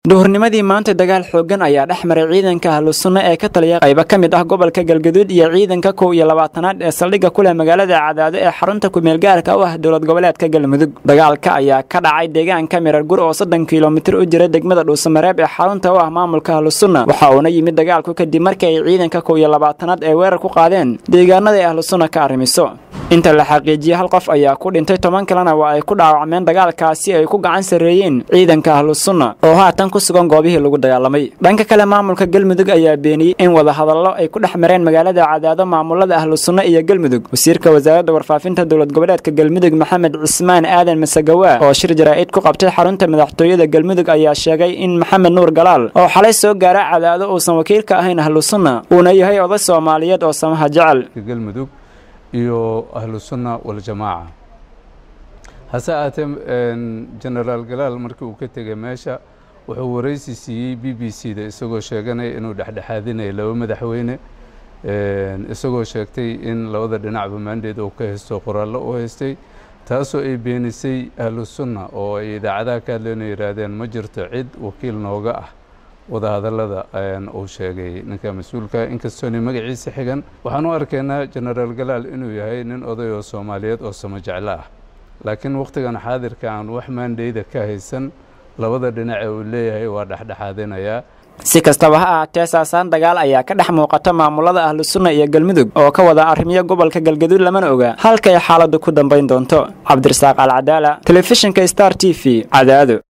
duhurnimadii maanta dagaal xooggan ayaa dhex maray ciidanka ahlusunna ee ka taliya qaybo ka mid ah gobolka galgaduud iyo ciidanka kow iyo labaatanaad ee saldhigga ku leh magaalada cadaado ee xarunta kumeelgaarka u ah dowlad goboleedka galmudug dagaalka ayaa ka dhacay deegaanka mirargur oo soddon kilomitir u jira degmada dhuusamareeb ee xarunta u ah maamulka ahlusunna waxa uuna yimid dagaalku kadib markii ay ciidanka kow iyo labaatanaad ee weerar ku qaadeen deegaanada ay ahlusunna ka arrimiso inta la xaqiijiyey hal qof ayaa ku dhintay toban kalena waa ay ku dhaawacmeen dagaalkaasi ay ku gacan sarreeyeen ciidanka ahlusunna oo haatan ku sugan goobihii lagu dagaalamay dhanka kale maamulka galmudug ayaa beeniyey in wadahadallo ay ku dhex mareen magaalada cadaado maamulada ahlusunna iyo galmudug wasiirka wasaaradda warfaafinta dowlad goboleedka galmudug maxamed cismaan aadan masagawa oo shir jaraa'id ku qabtay xarunta madaxtooyada galmudug ayaa sheegay in maxamed nuur galaal oo xalay soo gaara cadaado uusan wakiil ka ahayn ahlusunna uuna yahay oday soomaaliyeed oo samaha jecel iyo ahlu sunna waljamaaca hase ahaatee genaraal galaal markii uu ka tegay meesha wuxuu waraysi siiyey b b c da isagoo sheeganaya inuu dhexdhexaadinaya laba madaxweyne isagoo sheegtay in labada dhinacba maandeed uu ka haysto qoraallo u haystay taasoo ay beenisay ahlu sunna oo ay idaacadaha ka hadlayna yihaahdeen ma jirto cid wakiil nooga ah wadahadallada uu sheegay ninka mas-uulka inkastoona magaciisa xigan waxaan u arkaynaa genaraal galaal inuu yahay nin oday oo soomaaliyeed oo samo jeclo ah laakiin wakhtigan xaadirka aan wax maandheyda ka haysan labada dhinace uu leeyahay waa dhexdhexaadinayaa si kastaba ha ahaatee saasaan dagaal ayaa ka dhex muuqata maamulada ahlusunna iyo galmudug oo ka wada arrimiyo gobolka galgaduud lamana oga halkay xaaladdu ku dambayn doonto cabdirasaaq alcadaala telefishinka star t v cadaado